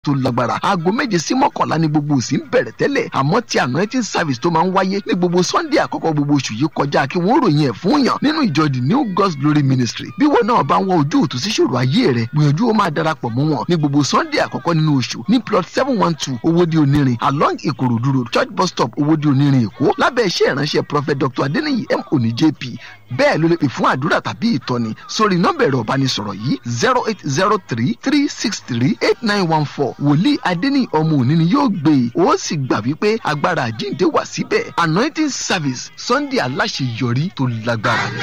tó lágbára aago méje sí mọ́kànlá ni gbogbo òsì ń bẹ̀rẹ̀ tẹ́lẹ̀ àmọ́ ti anointing service tó máa ń wáyé ní gbogbo sunday àkọ́kọ́ gbogbo oṣù yìí kọjá kí wọ́n ròyìn ẹ̀ fún yàn nínú ìjọ the new god's glory ministry bí wọn náà bá ń wọ ojú òtún sí ṣòro ayé rẹ gbìyànjú ó máa darapọ̀ mọ́ wọn ní gbogbo sunday àkọ́kọ́ nínú oṣù ní plot seven one two owóde onírin along ìkòròdú road church bus stop owóde onírin èkó lábẹ́ iṣẹ́ ìránṣẹ́ prophet dr adeniyi m oni jp bẹ́ẹ̀ ló lè pè fún àdúrà tàbí ìtọ́ni sórí nọ́mbà ẹ̀rọ ìbánisọ̀rọ̀ yìí zero eight zero three three six three eight nine one four wòlíì adéní ọmọ òní ni yóò gbé e ó sì gbà wípé agbára àjíǹde wà síbẹ̀ anointing service sunday aláṣeyọrí tó lágbára.